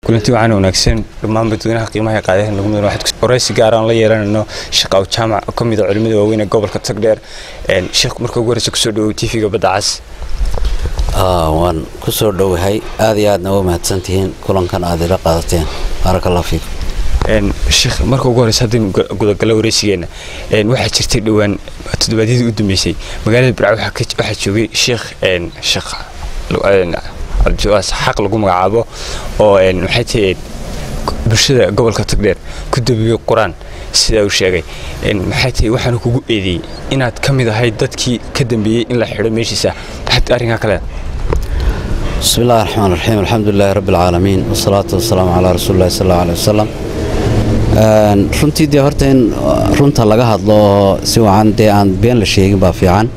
kulanti waxaan wanaagsan dhammaan dadweynaha qiimaha qaadaha nagu mudan waxaad waraysi gaar aan la yeelanayno shaqa u jaamac oo ka mid a culimada waaweyn ee gobolka tagdheer sheekh marka ugu horeysa kusoo dhawow tv-ga badda cas waan ku soo dhowahay aad iyo aadna waa mahadsantihiin kulankan aad ila qaadateen baaraka allah fiikum sheekh marka ugu horeysa haddaynu gudagalo waraysigeena waxaa jirtay dhowaan toddobaadyadii u dambeysay magaalada birca waxaa joogay sheekh sheekh xaq lagu magacaabo oo maxay tahay bulshada gobolka tagdheer ku dabiyey qur-aan sidaa uu sheegay maxay tahay waxaanu kugu eedeeyey inaad ka mid ahayd dadkii ka dambeeyey in la xidho meeshiisa maxaad arrinkaa ka leeda bismi illahi raxmaan raxiim alxamdulilahi rabbi alcaalamiin wasalaatu wasalaamu calaa rasuuli llahi sal allau aleh wasalam runtii dee horta in runta laga hadlo oo si wacan dee aan been la sheegin baa fiican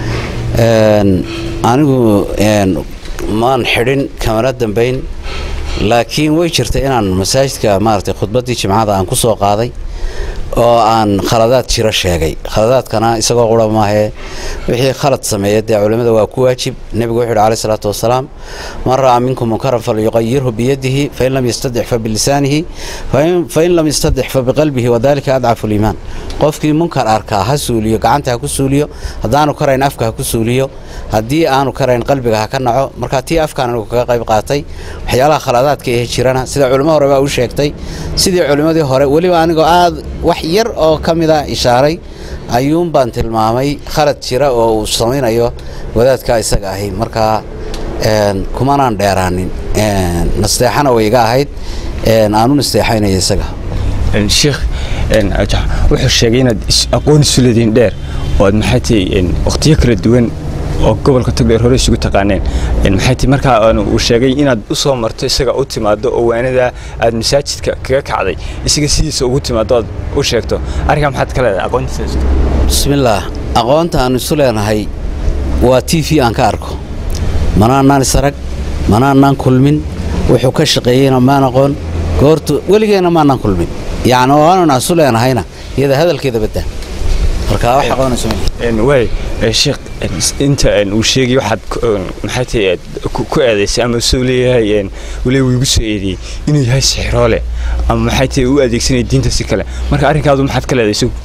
anigu maan xidhin kamana dambayn laakiin way jirtay inaan masaajidka maaragtay khudbaddii jimcada aan ku soo qaaday oo aan khaladaad jiro sheegay khaladaadkana isagoo qura maahee wixii khalad sameeya dee culimmada waa ku waajib nebigu wuxu yidhi alayh salaatu wasalaam man ra'aa minkum munkaran falyuqayirhu biyadihi fain lam yastadix fa bilisaanihi fain lam yastadix fa biqalbihi wadalika adcafu liimaan qofkii munkar arkaa ha suuliyo gacanta ha ku suuliyo haddaanu karayn afka ha ku suuliyo haddii aanu karayn qalbiga ha ka naco marka tii afkaan anigu kaga qayb qaatay waxyaalaha khaladaadka ee jirana sida culimo hore baa u sheegtay sidii culimmadii hore weliba anigoo aad wax yar oo ka mida ishaaray ayuun baan tilmaamay khalad jira oo uu samaynayo wadaadkaa isaga ahi markaa kumanaan dheeraanin nasteexana way iga ahayd aanu nasteexaynaya isaga sheekh wuxuu sheegay inaad aqoon isu leedihiin dheer oo aad maxay tahay waqtiyo kala duwan oo gobolka togdheer hore isugu taqaaneen maxay tahay markaa uu sheegay inaad u soo marto isaga u timaado oo waanada aad masaajidka kaga kacday isaga sidiisa ugu timaado aad u sheegto arrinkaa maxaad ka leedahay aqoontiisaas bismillaah aqoonta aan isu leenahay waa t v aan ka arko manaanaan isarag manaanaan kulmin wuxuu ka shaqeeyeyna maan aqoon goortu weligeenna maanaan kulmin yacni ooanan isu leenahayna iyada hadalkeeda badda marka wax aqoonayso waay sheekh inta uu sheegay waxaad maxay tahay ku eedaysay ama soo leeyahay weli uu igu soo eedeeyey inuu yahay sixiroole ama maxay tahay u adeegsanaya diinta si kale marka arrinkaadu maxaad ka leedahay isagu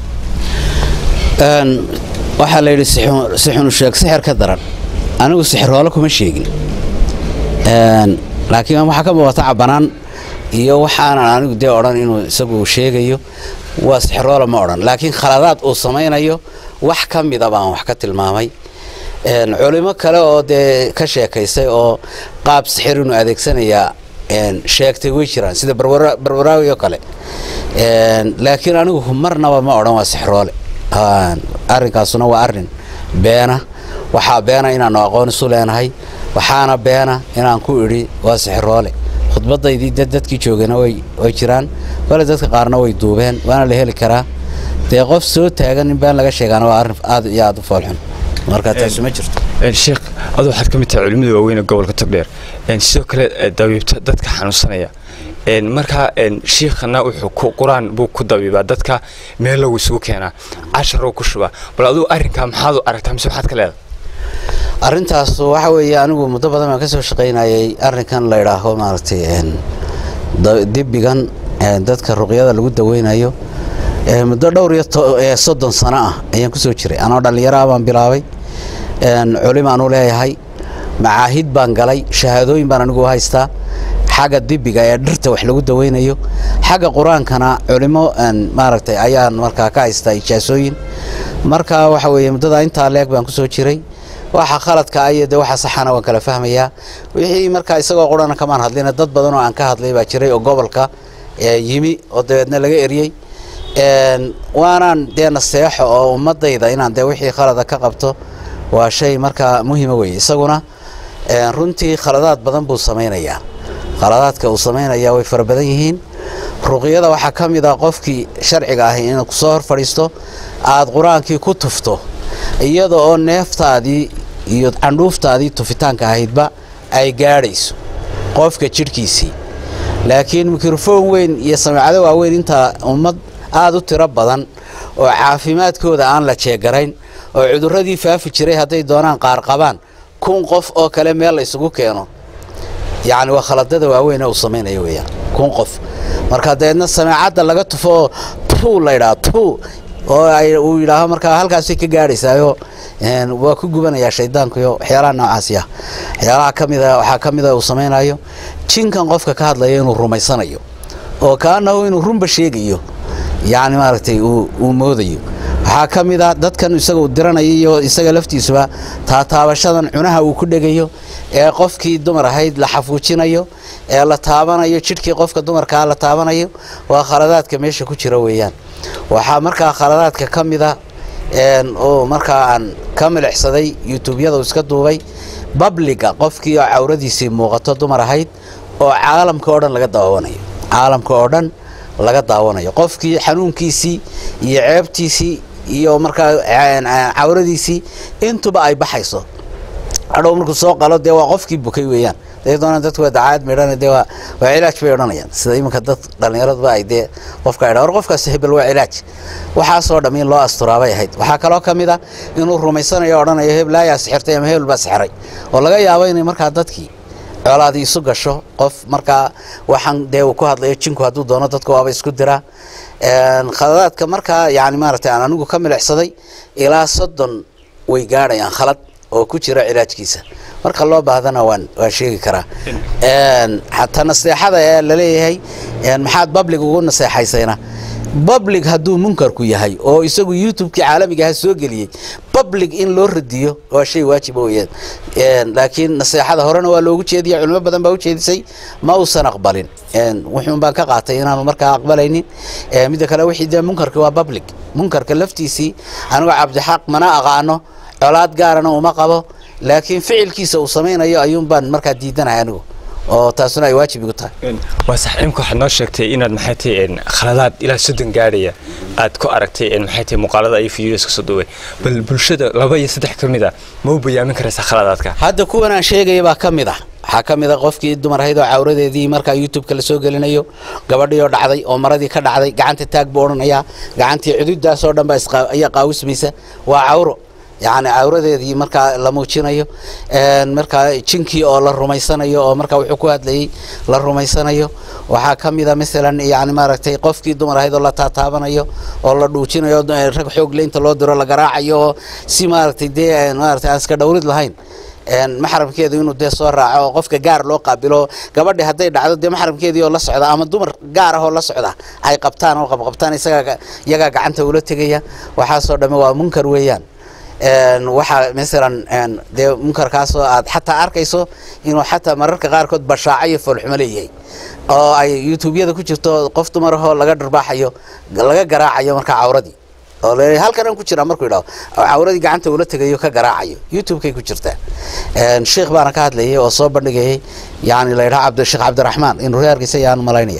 waxaa la yidhi sixunu sheeg sixir ka daran anigu sixiroole kuma sheegin laakiin waxaa ka muuqata cabanaan iyo waxaanan anigu dee odhan inuu isagu sheegayo waa sixiroole ma odhan laakiin khaladaad uu samaynayo wax ka mida baan wax ka tilmaamay culimo kale oo dee ka sheekaysay oo qaab sixir inuu adeegsanayaa sheegtay way jiraan sida barwaraawi oo kale laakiin anigu marnaba ma odhan waa sixiroole arrinkaasuna waa arrin beena waxaa beena inaannu aqoon isu leenahay waxaana beena inaan ku idhi waa sixiroole khudbadaydii dad dadkii joogayna way jiraan kole dadka qaarna way duubeen waana la heli karaa dee qof soo taagan in been laga sheegaana waa arrin aad iyo aad u foolxun marka taasu ma jirto sheekh aduu waxaad ka mid tahay culimmada waaweyn ee gobolka togdheer sidoo kale dabiibta dadka xanuunsanaya markaa shiikhana wuxuu qur-aan buu ku dabiibaa dadka meel lagu isugu keenaa casharoo ku shubaa bal aduu arrinkaa maxaad u aragtaa mise maxaad ka leedahay arrintaas waxa weeye anigu muddo badan baan ka soo shaqaynayay arrinkan la idhaaho maaragtay dibbigan dadka ruqyada lagu daweynayo muddo dhowr iyo soddon sano ah ayaan ku soo jiray anoo dhallinyaraha baan bilaabay culimaan u leeyahay macaahid baan galay shahaadooyin baan anigu u haystaa xagga dibiga ee dhirta wax lagu daweynayo xagga qur-aankana culimo maaragtay ayaan markaa ka haystaa ijaasooyin marka waxa weeye muddada intaa leeg baan ku soo jiray waxa khaladka iyo de waxa saxana waan kala fahmayaa wixii markaa isagoo qurana kamaan hadlina dad badan oo aan ka hadlay baa jiray oo gobolka yimi oo dabeedna laga eryey waanaan dee naseexo oo ummadayda inaan dee wixii khalada ka qabto waa shay markaa muhiima weye isaguna runtii khaladaad badan buu samaynayaa khaladaadka uu samaynayaa way fara badan yihiin ruqyada waxaa ka mid ah qofkii sharciga ahi inuu kusoo hor fadhiisto aad qur-aankii ku tufto iyada oo neeftaadii iyo candhuuftaadii tufitaanka ahaydba ay gaadhayso qofka jidhkiisii laakiin mikrofoon weyn iyo samicado waaweyn intaa ummad aada u tiro badan oo caafimaadkooda aan la jeegarayn oo cudurradii faafi jiray hadday doonaan qaar qabaan kun qof oo kale meel la isugu keeno yacni waa khaladada waaweyn ee uu samaynayo weeyaan kun qof marka dabeedna sameecadda laga tufo tuu la ydhaa tuu oo ay uu yidhaaho markaa halkaasay ka gaadhaysaayo waa ku gubanayaa shaydaanku iyo waxyaalaha noocaasi ah waxyaalaha ka mida waxaa ka mida uu samaynayo jinkan qofka ka hadlaya inuu rumaysanayo oo kaanahu inuu runba sheegayo yacni maaragtay uu moodayo waxaa ka mid a dadkan isaga uu diranayo iyo isaga laftiisuba taataabashadan cunaha uu ku dhegayo ee qofkii dumar ahayd la xafuujinayo ee la taabanayo jidhkii qofka dumarkaa la taabanayo waa khaladaadka meesha ku jira weeyaan waxaa markaa khaladaadka ka mida oo markaa aan ka milixsaday youtubeyada uu iska duubay babliga qofkii oo cawradiisii muuqato dumar ahayd oo caalamka oo dhan laga daawanayo caalamka oo dhan laga daawanayo qofkii xanuunkiisii iyo ceebtiisii iyo markaa cawradiisii intuba ay baxayso hadhow markuu soo qalo dee waa qofkii bukay weeyaan dadoona dadku waa dacaayad midhan dee waa waa cilaaj bay odhanayaan sida iminka dad dhallinyaraduba ay dee qofka idha war qofkaas hebel waa cilaaj waxaasoo dham in loo asturaabay ahayd waxaa kaloo ka mid a inuu rumaysanayo odhanayo hebel ayaa sixirtay ama hebel baa sixiray oo laga yaabo inay markaa dadkii coolaadii isu gasho qof markaa waxaan dee uu ku hadlayo jinku hadduu doono dadka waaba isku diraa khaladaadka markaa yani maaragtay aan anigu ka milixsaday ilaa soddon way gaadhayaan khalad oo ku jira cilaajkiisa marka loo baahdana waan waan sheegi karaa xataa naseexada ee laleeyahay maxaad bablig ugu naseexaysayna bablig hadduu munkarku yahay oo isagu youtubekii caalamigaha soo geliyey bablig in loo radiyo waa shay waajiba weyaan laakiin naseexada horena waa loogu jeediya culimo badan baa ujeedisay ma uusan aqbalin wuxuun baan ka qaatay inaanu markaa aqbalaynin midda kale wixii dee munkarki waa bablig munkarka laftiisii anigoo cabdixaq mana aqaano colaad gaarana uma qabo laakiin ficilkiisa uu samaynayo ayuun baan markaa diidanahay anigu oo taasuna ay waajib igu tahay waa sax imka waxaad noo sheegtay inaad maxay tahay khaladaad ilaa soddon gaadhaya aad ku aragtay maxay tahay muuqaalada iyo fiidiyoska soo duubay bal bulshada laba iyo saddex ka mid a ma u bayaamin karaysaa khaladaadka hadda kuwan aan sheegaya baa ka mid ah waxaa ka mid a qofkii dumar ahayd oo cawradeedii markaa youtubeka la soo gelinayo gabadhii oo dhacday oo maradii ka dhacday gacanta taag buu odhanayaa gacantii cududaasoo dhan baa ayaa qaawismaysa waa cawro yacni cawradeedii markaa la muujinayo markaa jinkii oo la rumaysanayo oo markaa wuxuu ku hadlayey la rumaysanayo waxaa ka mid a masalan yani maaragtay qofkii dumar ahayd oo la taataabanayo oo la dhuujinayo rag xoog leynta loo diro la garaacayo oo si maaragtay dee maaragtay aan iska dhowrid lahayn maxramkeedu inuu dee soo raaco oo qofka gaar loo qaabilo gabadhi hadday dhacdo dee maxramkeedii oo la socda ama dumar gaar ah oo la socda ay qabtaan oo qabqabtaan isagaa iyagaa gacanta ula tegaya waxaasoo dhamme waa munkar weeyaan waxaa masalan dee munkarkaasoo aad xataa arkayso inuu xataa mararka qaarkood bashaaco iyo foolxumo leeyahay oo ay youtubeyada ku jirto qof dumarahoo laga dharbaaxayo laga garaacayo markaa cawradii oo le halkan aan ku jiraa markuu idhaho cawradii gacanta ula tegayo ka garaacayo youtubekay ku jirtaa sheikh baana ka hadlayay oo soo bandhigayay yani la yidhaha cabd sheekh cabdiraxmaan inuu reerkiisa ayaan malaynaya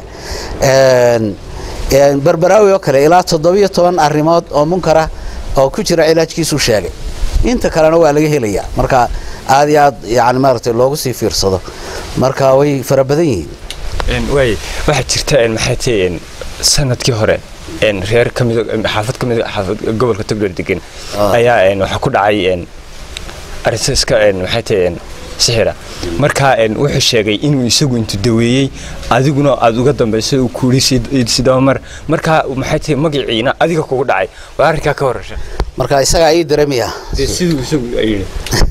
berberaawi oo kale ilaa toddobiyo toban arrimood oo munkara oo ku jira cilaajkiisuu sheegay inta kalena waa laga helayaa marka aad iyo aad yani maaragtay loogu sii fiirsado marka way fara badan yihiin waay waxaa jirta maxay tahay sanadkii hore reer ka mid xaafad ka mid xaafad gobolka togdheer degan ayaa waxaa ku dhacay arisaska maxay tahay sixira marka wuxuu sheegay inuu isagu intu daweeyey adiguna aad uga dambayso uu kuuli sidaba mar marka maxay tahay magaciina adiga kugu dhacay waa arrinkaa ka horasha marka isagaa ii dareemaya siduu isagu yidhi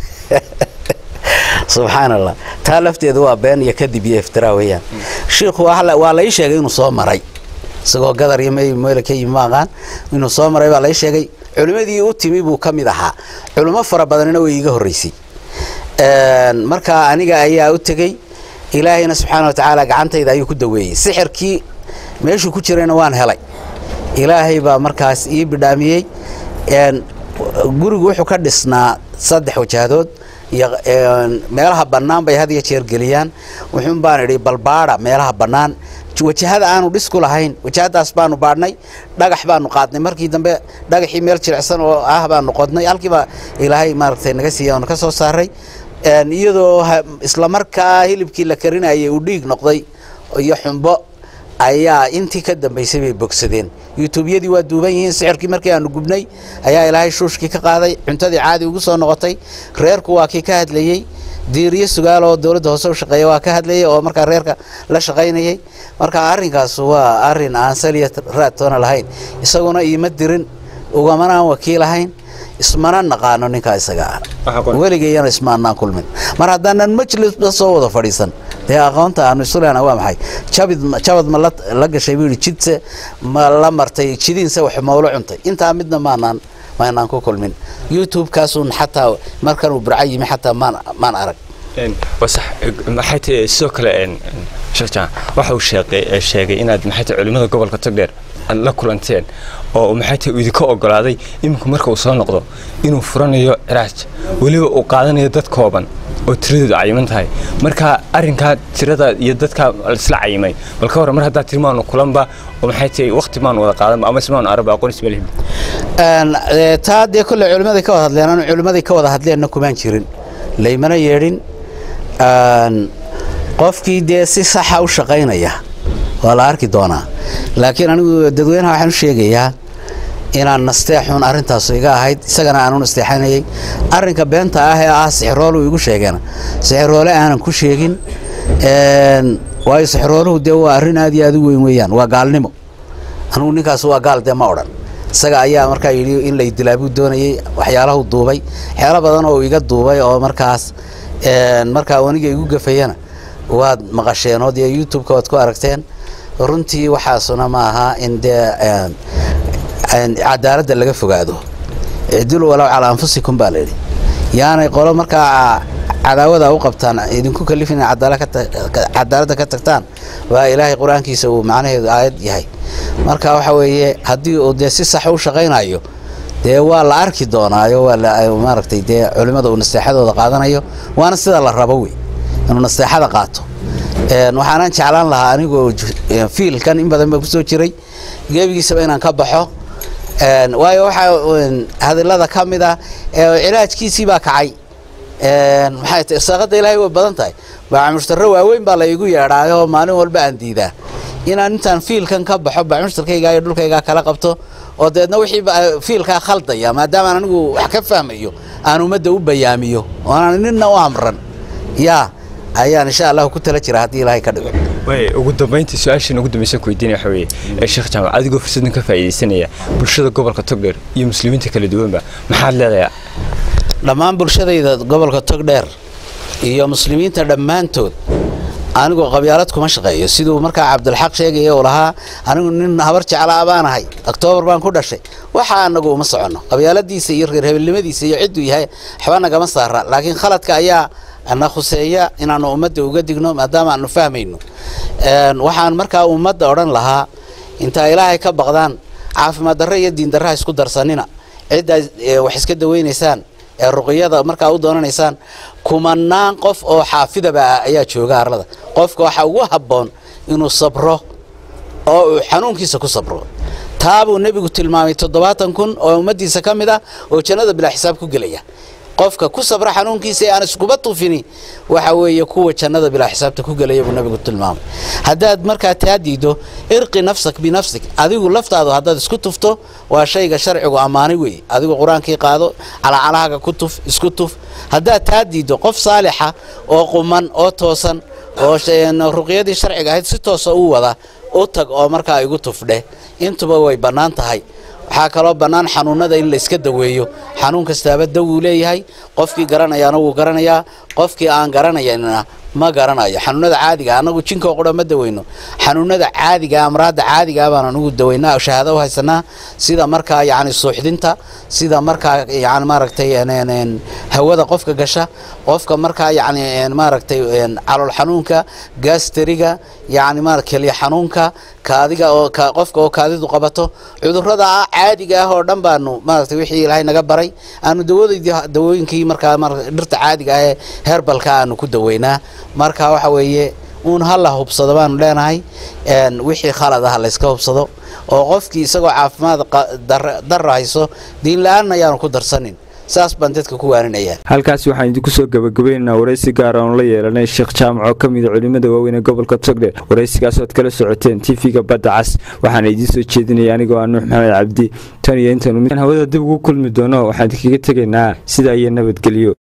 subxaan allah taa lafteedu waa been iyo kadib iyo iftiraa weeyaan shiikhu waa la ii sheegay inuu soo maray isagoo gadar iyo meel ka yimi ma aqaan inuu soo maray baa la ii sheegay culimmadii u timi buu ka mid ahaa culimo fara badanina way iiga horreysay marka aniga ayaa u tegey ilaahayna subxaana wa tacaala gacantayda ayuu ku daweeyey sixirkii meeshuu ku jirayna waan helay ilaahay baa markaas ii bidhaamiyey gurigu wuxuu ka dhisnaa saddex wajahdood iyo meelaha bannaan bay had iyo jeer geliyaan wuxuun baan idhi balbaada meelaha bannaan wajahada aanu dhis ku lahayn wajahadaas baanu baadhnay dhagax baanu qaadnay markii dambe dhagaxii meel jilicsan oo ah baanu qodnay halkiiba ilaahay maaragtay naga siiya oona ka soo saaray iyadoo islamarkaa hilibkii la karinayay uu dhiig noqday iyo xumbo ayaa intii ka dambaysay bay bogsadeen youtubeyadii waa duuban yihiin sixirkii markii aanu gubnay ayaa ilaahay shuushkii ka qaaday cuntadii caadi ugu soo noqotay reerku waa kii ka hadlayey diiriyo sugaal oo dowladda hoose u shaqeeya waa ka hadlayay oo markaa reerka la shaqaynayay marka arrinkaas waa arrin aan saliya raadtoona lahayn isaguna iima dirin ugamana aan wakiil ahayn ismana naqaano ninkaa isaga ah weligayana ismaanaan kulmin mar haddaanan majlisba soo wada fadhiisan dee aqoonta aanu isu lehna waa maxay jabid jabad ma la gashay buu yidhi jidse ma la martay jidiinse wax mawlo cuntay intaa midna maanaan maanaan ku kulmin youtube-kaasuun xataa markan uu burca yimi xataa maan maan arag wasax maxay tahay sidoo kale sheekh jaan waxa uu sheegay sheegay inaad maxay tahay culimada gobolka togdheer aad la kulanteen oo maxay tahay uu idinka ogolaaday iminku marka uu soo noqdo inuu furanayo ciraaj weliba uu qaadanayo dad kooban oo tiradoodu cayiman tahay marka arrinkaa tirada iyo dadkaa isla cayimay bal ka warran mar haddaa tiri maanu kulanba oo maxay tahay waqti maanu wada qaadanba ama ismaanu aragba aqoon ismalihim taa dee kolley culimmaday ka wada hadleen anu culimmaday ka wada hadleenna kumaan jirin laymana yeedhin qofkii dee si saxa u shaqaynaya waa la arki doonaa laakiin anigu dadweynaha waxaan u sheegayaa inaan nasteexun arrintaas iga ahayd isagana aanu nasteexanayay arrinka beenta ah ee ah sixiroolu igu sheegeena sixiroole aanan ku sheegin waayo sixirooluhu dee waa arrin aad iyo aad u weyn weeyaan waa gaalnimo anugu ninkaas waa gaal dee ma odhan isaga ayaa markaa yidhi in lay dilaabuu doonayay waxyaalahu duubay waxyaalo badan oo iga duubay oo markaas markaa aniga igu gafayana waad maqasheen oo dee youtube-ka waad ku aragteen runtii waxaasuna ma aha in dee cadaaladda laga fogaado icdilu walow calaa anfusikum baa layidhi yaanay qolo markaa cadaawada u qabtaan idinku kalifin cadaaladda ka tagtaan waa ilaahay qur-aankiisa uu macnaheedu aayad yahay marka waxa weeye haddii uu dee si sax u shaqaynayo dee waa la arki doonaayo waa maaragtay dee culimmada uu nasteexadooda qaadanayo waana sida la rabo wey inuu nasteexada qaato waxaanaan jeclaan lahaa anigoo fiilkan in badan baa ku soo jiray gebigiisaba inaan ka baxo waayo waxaa hadilada ka mid ah cilaajkiisii baa kacay maxay tahay irsaaqadda ilaahay way badan tahay baacamushtarro waaweyn baa la igu yeedhaayoo maalin walba aan diidaa inaan intaan fiilkan ka baxo baacamushtarkayga iyo dhulkayga kala qabto oo deedna wixii fiilkaa khaldaya maadaamaan anigu wax ka fahmayo aan ummadda u bayaamiyo oonaan ninna u amran yaa ayaan insha allahu ku tala jira haddii ilaahay ka dhigo way ugu dambayntii su-aashan ugu dambaysan ku weydiinaya waxa weeye ee sheekh jaamac adigoo fursadan ka faa'iidaysanaya bulshada gobolka togdheer iyo muslimiinta kala duwanba maxaad leedayaa dhammaan bulshadayda gobolka togdheer iyo muslimiinta dhammaantood anigoo qabyaalad kuma shaqeeyo siduu markaa cabdilxaq sheegaya uu lahaa anigu nin habar jeclaa baan ahay oktoobar baan ku dhashay waxa anagu uma soconno qabyaaladiisa iyo reer hebelnimadiisa iyo cidduu yahay waxba nagama saara laakiin khaladka ayaa na khuseeya inaanu ummadda uga digno maadaama aanu fahmayno waxaan markaa ummadda odhan lahaa intaa ilaahay ka baqdaan caafimaad darre iyo diin darraha isku darsanina ciddaa wax iska daweynaysaan ee ruqiyada markaa u doonanaysaan kumanaan qof oo xaafidaba ayaa jooga arlada qofka waxaa ugu habboon inuu sabro oo uu xanuunkiisa ku sabro taabuu nebigu tilmaamay toddobaatan kun oo ummaddiisa ka mid ah oo jannada bilaa xisaab ku gelaya qofka ku sabra xanuunkiisa ee aan iskuba tufini waxa weeye kuwa jannada bilaa xisaabta ku gelaya buu nabigu tilmaamay haddaad markaa taa diido irqi nafsak binafsik adigu laftaadu haddaad isku tufto waa shayga sharcigu ammaanay weeye adigu qur-aankii qaado calacalahaaga ku tuf isku tuf haddaad taa diido qof saalixa oo quman oo toosan oo ruqyadii sharciga ahayd si toosa u wada u tag oo markaa igu tufdheh intuba way bannaan tahay waxaa kaloo bannaan xanuunada in la iska daweeyo xanuun kastaaba dawuu leeyahay qofkii garanayaana wuu garanayaa qofkii aan garanayana ma garanayo xanuunada caadiga anagu jinkoo qura ma daweyno xanuunada caadiga amraadda caadiga baan anugu daweynaa shahaado u haysanaa sida markaa yacni suuxdinta sida markaa yani maaragtay hawada qofka gasha qofka markaa yacni maaragtay calool xanuunka gaasteriga yacni ma kelya xanuunka kaadiga oo qofka oo kaadidu qabato cudurrada caadiga ah oo dhan baanu maaragtay wixii ilaahay naga baray aanu dawadeydii dawooyinkii markaa dhirta caadiga ah ee herbalka aanu ku daweynaa marka waxa weeye uun hala hubsado baanu leenahay wixii khalad ah layska hubsado oo qofkii isagoo caafimaad darra hayso diin la-aanna ayaanu ku darsanin saas baan dadka ku waaninayaa halkaasi waxaan idinku soo gabagabaynaynaa waraysi gaar aanu la yeelanay sheekh jaamac oo ka mida culimmada waaweyn ee gobolka togdhe waraysigaas oad kala socoteen tv-ga badda cas waxaana idiin soo jeedinaya anigoo ah nuux maxamed cabdi tan iyo intaanu hawada dib ugu kulmi doono waxaan idinkaga tegaynaa sidaa iyo nabadgelyo